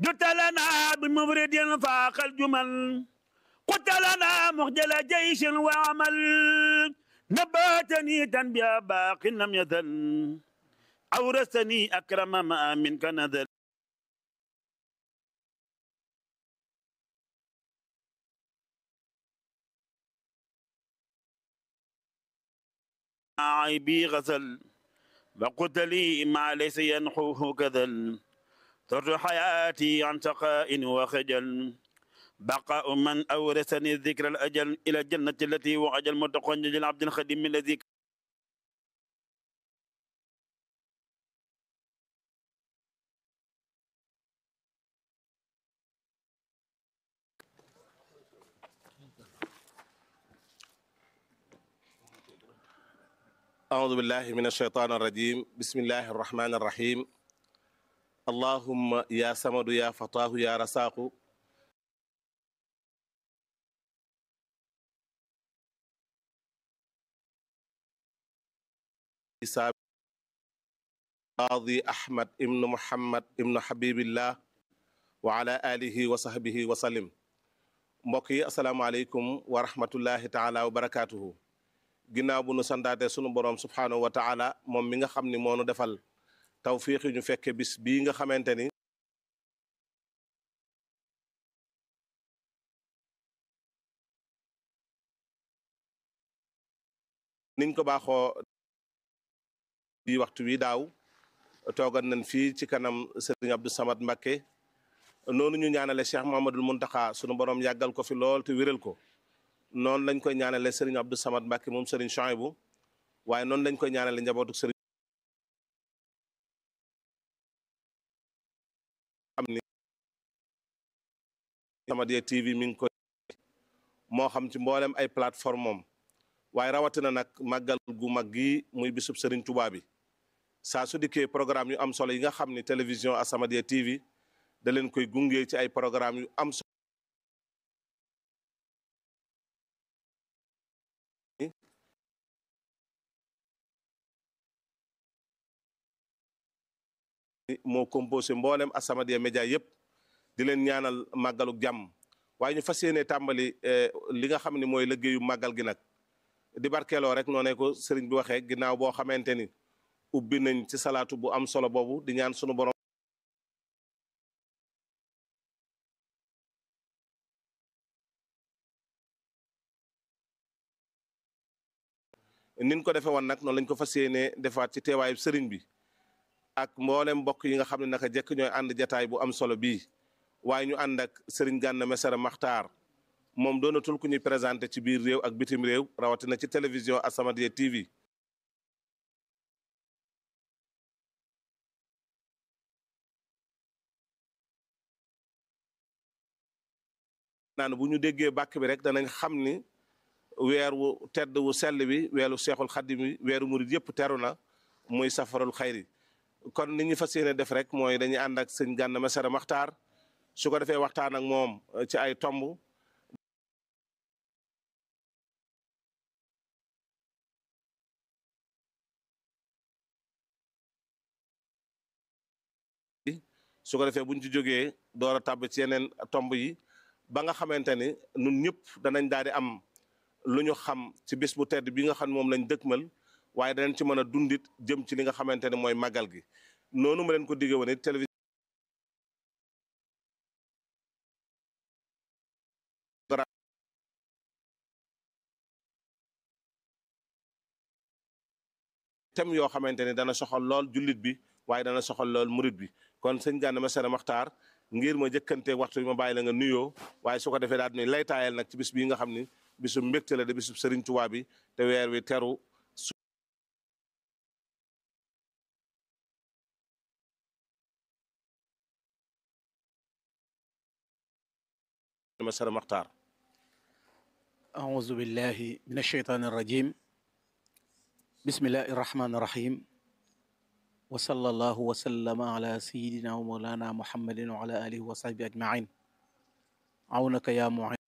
جت لنا بمفرد فاق الجمل قلت لنا مخجل جيش وعمل نباتني تنبيا باق لم يزل أورثني أكرم ما منك نزل عيبي غزل وقلت لي ما ليس ينحوه كذل ترجو حياتي عن شقاء وخجل بقاء من أورثني الذكر الأجل إلى الجنة التي وعد المتقون للعبد الخديم الذي أعوذ بالله من الشيطان الرجيم بسم الله الرحمن الرحيم اللهم يا سمد يا فتاه يا رساق قاضي أحمد ابن محمد ابن حبيب الله وعلى آله وصحبه وسلم mbokk yi asalaamaaleykum wa rahmatullahi taala wa barakaatuhu ginnaaw bu nu sandaate sunu borom subhaanahu wa taala moom mi nga xam ni moo nu defal tawfiix yi ñu fekke bis bii nga xamante ni niñ ko baaxoo bi waxtu wi daaw toogan nañ fii ci kanam Serigne Abdou Samad Mbakke noonu ñu ñaanale Cheikh Mouhamadoul Mountakha sunu borom yàggal ko fi lool te wéral ko noonu lañ koy ñaanale Serigne Abdou Samad Mbakke moom Serigne Chouaïbou waaye noonu lañ koy ñaanale njabootu Serigne xam ni Samadiyya TV mi ngi koy moo xam ci mboolem ay plateforme moom waaye rawatina nag màggal gu mag gi muy bisub Serigne Touba bi saa su dikkee programme yu am solo yi nga xam ni télévision As-Samadiyya TV da leen koy gunge ci ay programme yu am solo moo composé mboolem As-Samadiyya média yëpp di leen ñaanal màggaluk jàmm waaye ñu fas yéene tàmbali li nga xam ne mooy liggéeyu màggal gi nag di barkeeloo rek noo ne ko sëriñ bi waxee ginnaaw boo xamante ni ubbi nañ ci salaatu bu am solo boobu di ñaan sunu borom nin ko defee woon nag noonu lañ ko fas yéene defaat ci teewaayu sëriñ bi ak mboolem mbokk yi nga xam ne naka jekk ñooy ànd jataay bu am solo bii waaye ñu ànd ak sëriñ Gana Messere Maxtaar moom doonatul ku ñuy présenté ci biir réew ak bitim réew rawatina ci télévision As-Samadiyya TV naan bu ñu déggee bàkk bi rek danañ xam ni weer wu tedd wu sell bi weeru seexul xaddim wi weeru murit yëpp teru na muy safarul xayri kon ni ñu fas yéene def rek mooy dañuy ànd ak sëñ Gana Messere Maxtaar su ko defee waxtaan ak moom ci ay tomb su ko defee buñ ci jógee door a tàbb ci yeneen tomb yi ba nga xamante ni ñun ñëpp danañ daal di am lu ñu xam ci bés bu tedd bi nga xam ne moom lañ dëkkmal waaye danañ ci mën a dundit jëm ci li nga xamante ne mooy màggal gi noonu ma leen ko digge woon it télévision thème yoo xamante ne dana soxal lool jullit bi waaye dana soxal lool murit bi kon sëñ Gana Messere Maxtaar ngir ma jëkkante waxtu bi ma bàyyi la nga nuyoo waaye su ko defee daal ni lay taayal nag ci bis bii nga xam ni bisu mbégte la de bisu Sëriñ Tuubaa bi te weer wi teru Messere Maxtaar أعوذ بالله من الشيطان الرجيم بسم الله الرحمن الرحيم وصلى الله وسلم على سيدنا ومولانا محمد وعلى آله وصحبه أجمعين عونك يا معين